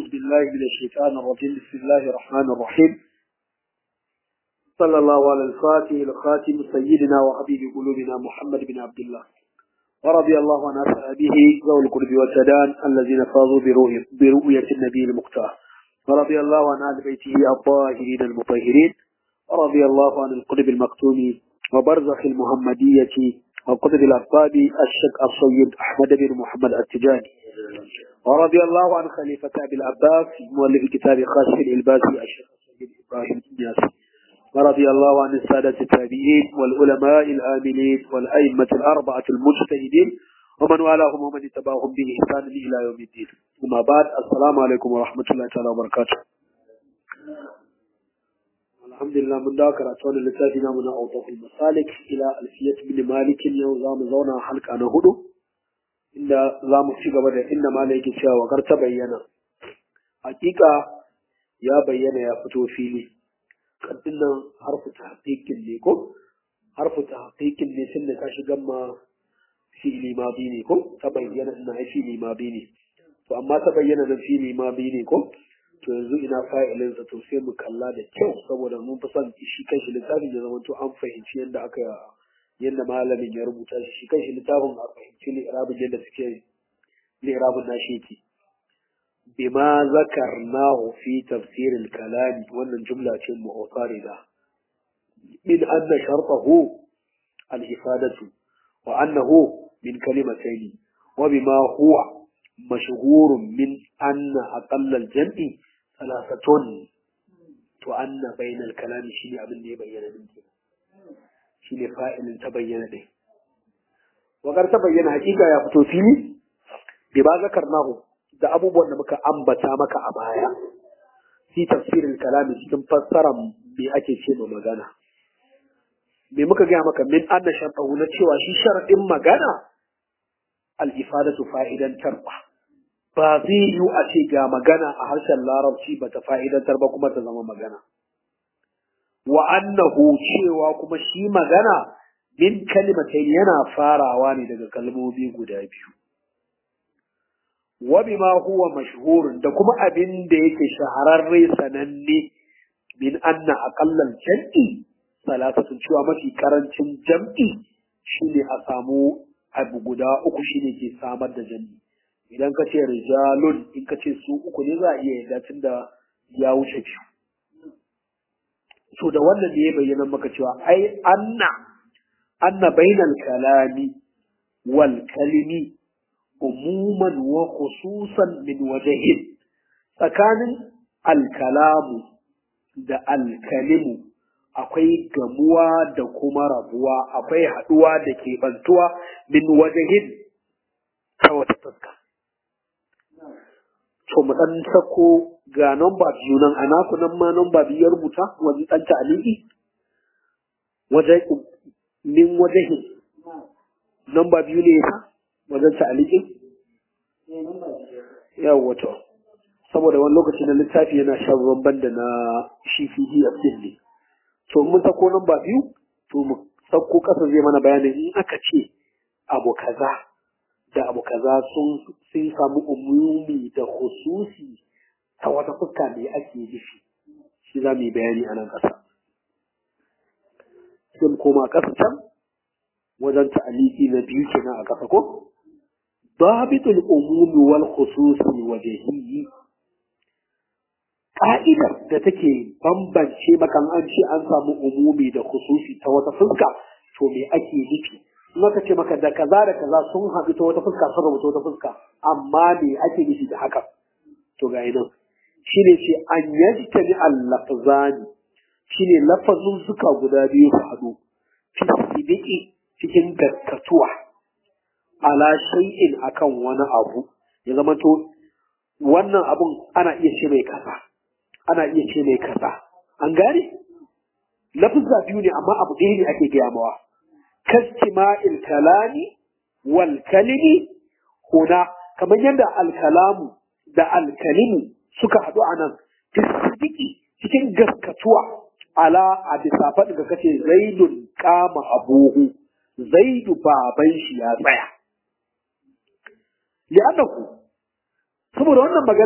بالله من الشيطان الرجيم بسم الله الرحمن الرحيم صلى الله على الفاتح الخاتم سيدنا وحبيب قلوبنا محمد بن عبد الله ورضي الله عن أصحابه ذوي القرب والسدان الذين فاضوا برؤية, برؤية النبي المختار ورضي الله عن أهل بيته الطاهرين المطهرين ورضي الله عن القرب المكتوم وبرزخ المحمدية وقطب الأطباب الشيخ السيد أحمد بن محمد التجاني ورضي الله عن خليفة أبي العباس مؤلف كتاب خاشف الإلباسي الشيخ السيد إبراهيم النياسي ورضي الله عن السادة التابعين والعلماء الآمنين والأئمة الأربعة المجتهدين ومن والاهم ومن اتبعهم بإحسان إلى يوم الدين أما بعد السلام عليكم ورحمة الله تعالى وبركاته الحمد لله من ذاك رأتون لتافنا من أوضح المسالك إلى ألفية بن مالك يوم زام زونا حلق أنا هدو إن زام في قبل إن مالك شاء وقر تبين حقيقة يا بينا يا فتو فيني kaddinan harfu tahqiqin ne ko harfu tahqiqin ne tunda ta shiga ma fi'li madi ne ko ta bayyana ina ai fi'li madi ne to amma ta bayyana na fi'li madi ne ko to yanzu ina fa'ilin sa to sai mu kalla da kyau saboda mun fi son shi kanshi littafin ya zama to an fahimci yadda aka yadda malamin ya rubuta shi shi kanshi littafin a fahimci li'irabin yadda suke li'irabin nashi yake بما ذكرناه في تفسير الكلام وأن الجملة معترضة من أن شرطه الإفادة وأنه من كلمتين وبما هو مشهور من أن أقل الجمع ثلاثة وأن بين الكلام شيء أبن يبين منك شيء فائل تبين به وقد تبين حقيقة يا فتوفيني بما ذكرناه da abubuwan da muka ambata maka a baya fi tafsirin kalami cikin fassarar me ake ce ma magana me muka gaya maka min anna sharɗahu na cewa shi sharaɗin magana al-ifadatu fa'idantar ba ba zai yi a ce ga magana a harshen larabci ba ta fa'idantar ba kuma ta zama magana wa annahu cewa kuma shi magana min kalimatai yana farawa ne daga kalmomi guda biyu وبما هو مشهور da kuma abin da yake shahararre sananne min anna aqallal jam'i salasatun cewa mafi karancin jam'i shine a samu abu guda uku shine ke samar da jam'i idan ka ce rijalun in ka ce su uku ne za a iya yarda tun da ya wuce biyu to da wannan ne ya bayyana maka cewa ai anna anna bainal kalami wal kalimi umuman wa khususan min wajahin tsakanin alkalamu da alkalimu akwai gamuwa da kuma rabuwa akwai haduwa da ke bantuwa min wajahin ta wata fuska to mu dan sako ga namba biyu nan a naku nan ma namba biyu ya rubuta wani dan ta'aliki wajen min wajahin namba biyu ne ya wajen ta'alikin? Yawwa to. Saboda wani lokaci na littafi yana shan ruwan da na shi PDF din ne. To mun sako nan ba biyu, to mu sako ƙasa zai mana bayanin in aka ce abu kaza da abu kaza sun sun samu umumi da hususi ta wata fuska ne ake nufi. Shi za mu yi bayani a nan ƙasa. Sai mu koma ƙasa can wajen ta'aliki na biyu kenan a ƙasa ko? ضابط الأموم والخصوص الوجهي ƙa'idar da take bambance maka an ce an samu umumi da khususi ta wata fuska to me ake nufi in aka ce maka da kaza da kaza sun haɗu ta wata fuska sun rabu ta wata fuska amma me ake nufi da haka to ga nan shine ce an yajtani al-lafzani shine lafazun suka guda biyu su haɗu fi cikin gaskatuwa ala shay'in akan wani abu ya zama to wannan abun ana iya ce mai kasa ana iya ce mai kasa an gane lafizza biyu ne amma abu ɗaya ne ake gaya mawa kastima'il kalami wal kalimi huna kamar yadda alkalamu da alkalimu suka haɗu a nan fisidiki cikin gaskatuwa ala a bisa faɗin ka kace zaidun kama abuhu zaidu baban shi ya tsaya li'annahu saboda wannan magana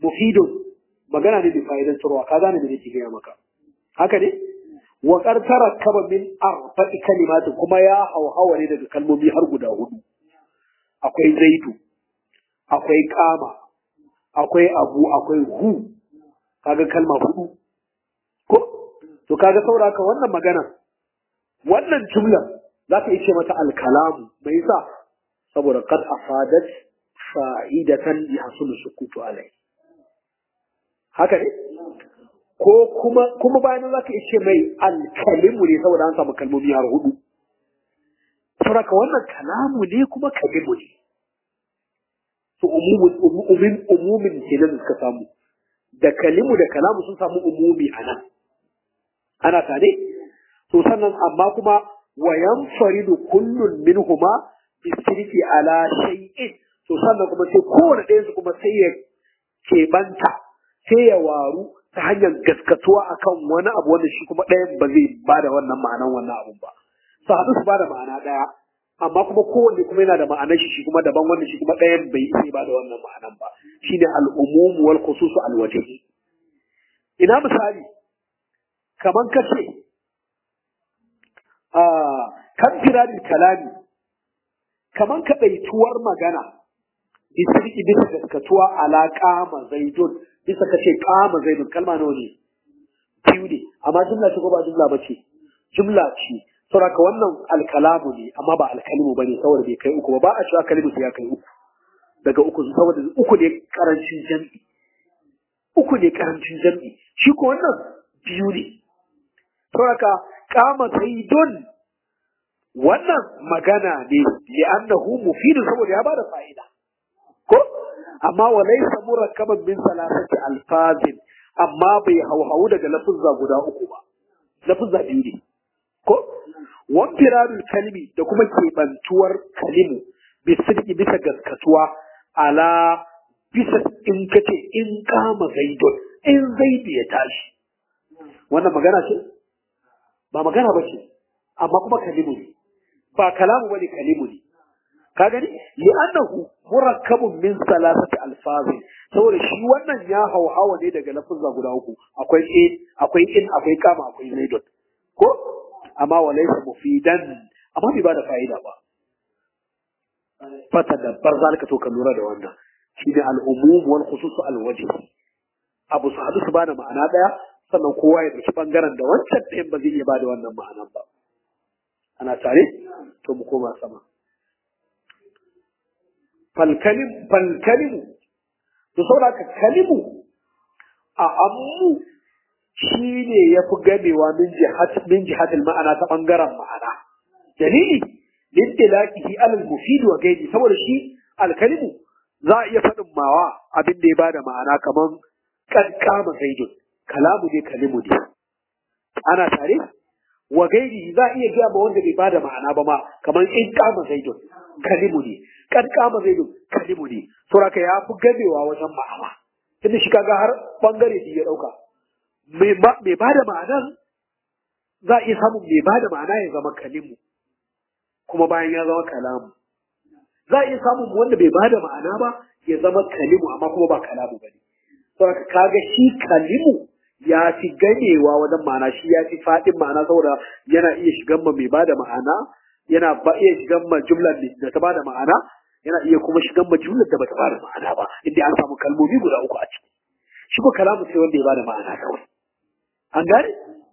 mufidun magana ne mai fa'idantarwa ka gane da nake gaya maka haka ne wa qartara kaba min arba'i kalimati kuma ya hauhawa ne daga kalmomi har guda hudu akwai zaidu akwai kama akwai abu akwai hu kaga kalma hudu ko to kaga sauraka wannan magana wannan jumla za ka ce mata alkalamu mai yasa saboda qad afadat fa'idatan yahsulu sukutu alai haka ne ko kuma kuma bayan za ka ce mai alkalimu ne saboda an samu kalmomi har hudu saboda wannan kalamu ne kuma kalimu ne to umumin umumin kenan suka samu da kalimu da kalamu sun samu umumi a nan ana tare to sannan amma kuma wa yanfaridu kullun minhuma bisirki ala shay'in to sannan kuma sai kowane ɗayan su kuma sai ya keɓanta sai ya waru ta hanyar gaskatuwa akan wani abu wanda shi kuma ɗayan ba zai bada wannan ma'anan wannan abun ba su haɗu su bada ma'ana ɗaya amma kuma kowanne kuma yana da ma'anar shi shi kuma daban wanda shi kuma ɗayan bai sai ba da wannan ma'anan ba shine al-umum wal khusus al wajhi ina misali kaman kace a kan firadil kalami kaman kadaituwar magana bisa bisa gaskatuwa ala qama zaidun bisa kace qama zaidun kalma nawa ne biyu ne amma jumla ce ko ba jumla ba ce jumla ce saboda wannan alkalamu ne amma ba alkalimu bane saboda bai kai uku ba ba a cewa kalimu sai ya kai uku daga uku saboda uku ne karancin jam'i uku ne karancin jam'i shi ko wannan biyu ne saboda kama saidun wannan magana ne li'annahu mufidun saboda ya bada fa'ida ko amma wa laysa murakkaban min salasati alfazin amma bai hauhawu daga lafuzza guda uku ba lafuzza biyu ne ko wanfirarul kalmi da kuma keɓantuwar kalimu bisidki bisa gaskatuwa ala bisa in kace in kama zaidun in zaidu ya tashi wannan magana ce ba magana ba ce amma kuma kalimu ne ba kalamu bane kalimu ne ka gani li'annahu murakkabun min salasati alfazin saboda shi wannan ya hauhawa ne daga lafuzza guda uku akwai in akwai in akwai kama akwai zaidun ko amma wa laysa mufidan amma bai bada fa'ida ba fata da bar zalika to ka lura da wannan shine al-umum wal khusus al-wajh abu su hadu su bada ma'ana daya sannan kowa ya dauki bangaren da wancan ɗayan ba zai iya bada wannan ma'anan ba ana tare to mu koma sama falkalim falkalimu to saboda ka kalimu a ammu shi ne ya fi gamewa min jihatil ma'ana ta ɓangaren ma'ana. Dalili, lintilaqihi alal mufid wa gaidi saboda shi alkalimu za a iya faɗin mawa abin da ya bada ma'ana kamar kan kama zaidun kalamu ne kalimu ne. Ana tare? Wa gaidi za a iya gaya ma wanda bai bada ma'ana ba ma kamar in kama zaidun kalimu ne. Kan kama zaidun kalimu ne. Saboda ya fi gamewa wajen ma'ana. Tunda shi kaga har ɓangare biyu ya ɗauka. mai ba da ma'anar za a iya samun mai ba da ma'ana ya zama kalimu kuma bayan ya zama kalamu za a iya samun wanda bai ba da ma'ana ba ya zama kalimu amma kuma ba kalamu ba ne saboda kaga shi kalimu ya fi ganewa wajen ma'ana shi ya fi faɗin ma'ana saboda yana iya shigan ma mai ba da ma'ana yana ba iya shigan ma jumlar da ta ba da ma'ana yana iya kuma shigan ma jumlar da ba ta ba da ma'ana ba inda an samu kalmomi guda uku a ciki shi ko kalamu sai wanda ya ba da ma'ana kawai an gane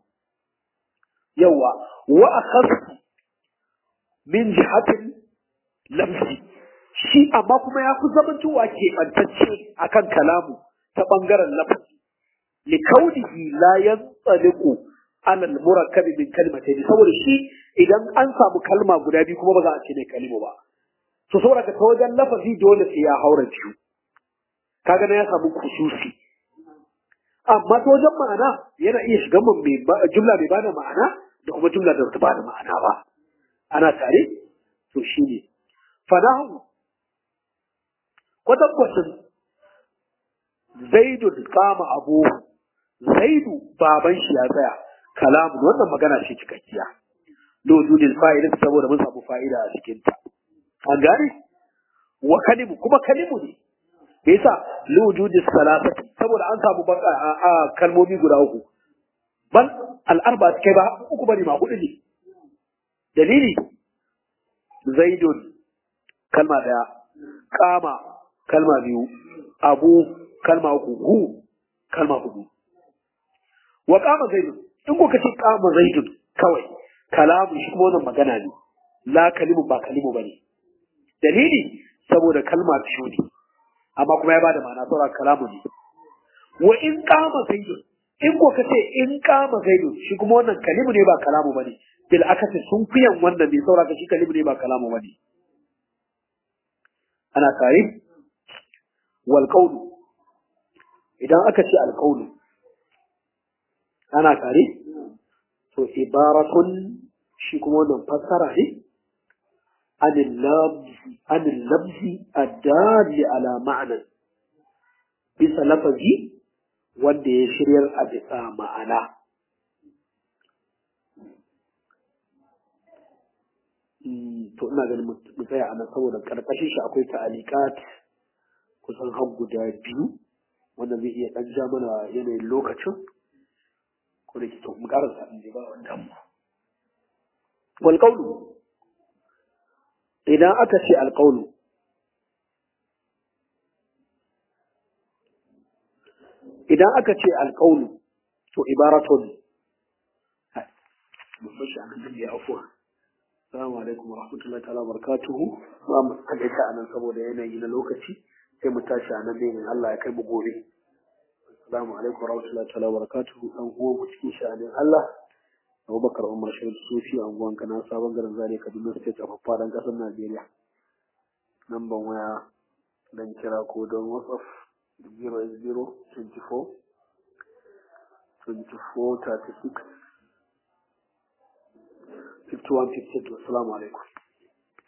yawa wa akhas min jihatin lamsi shi amma kuma ya fi zamantowa ke bantacce akan kalamu ta bangaren lafazi li kaunihi la yantsaliqu ala al-murakkab min kalimatayn saboda shi idan an samu kalma guda biyu kuma ba za a ce ne kalimu ba to saboda ka ta wajen lafazi dole sai ya haura biyu kaga na ya samu kususi amma ta wajen ma'ana yana iya shiga mun jumla mai bada ma'ana da kuma jumla da ta bada ma'ana ba ana tare to shi ne fanahu kwatankwacin zaidu kama abu zaidu baban shi ya tsaya kalamun wannan magana ce cikakkiya lojudin fa'ida saboda mun samu fa'ida a cikinta an gane wa kalimu kuma kalimu ne me yasa li wujudi salasati saboda an samu baka a kalmomi guda uku bal al arba kai ba uku bane ma hudu ne dalili zaidun kalma daya kama kalma biyu abu kalma uku hu kalma hudu wa kama zaidun in kuka ce kama zaidun kawai kalamu shi kuma wannan magana ne la kalimu ba kalimu bane dalili saboda kalma biyu ne amma kuma ya bada ma'ana saboda kalamu ne wa in kama zaidun in ko ka ce in kama zaidun shi kuma wannan kalimu ne ba kalamu bane bil akasi sun fiyan wannan ne saboda shi kalimu ne ba kalamu bane ana tare wal qawlu idan aka ce al qawlu ana tare to ibaratun shi kuma wannan fassara ne anil labzi anil labzi addali ala ma'ana bisa lafazi wanda ya shiryar a bisa ma'ana to ina ganin mu tsaya a nan saboda karkashin shi akwai ta'alikat kusan har guda biyu wanda zai iya dan ja mana yanayin lokacin ko da ke to mu karasa in ba wanda mu wal qawlu idan aka ce al qawlu idan aka ce al qawlu to ibaratun mun bashi anan da ya afuwa Assalamu alaikum wa rahmatullahi ta'ala barakatuhu. Ba mu kaɗaita a nan saboda yanayi na lokaci sai mu tashi a nan ne in Allah ya kai mu gobe. Assalamu alaikum wa rahmatullahi ta'ala barakatuhu. Dan uwan mu cikin sha'anin Allah. Abubakar Umar Shahid Sufi a unguwan Kana sabon garin Zaria Kaduna State a faɗin ƙasar Najeriya. Namban waya dan kira ko don WhatsApp 0 24 24 36 51 52 assalamu alaikum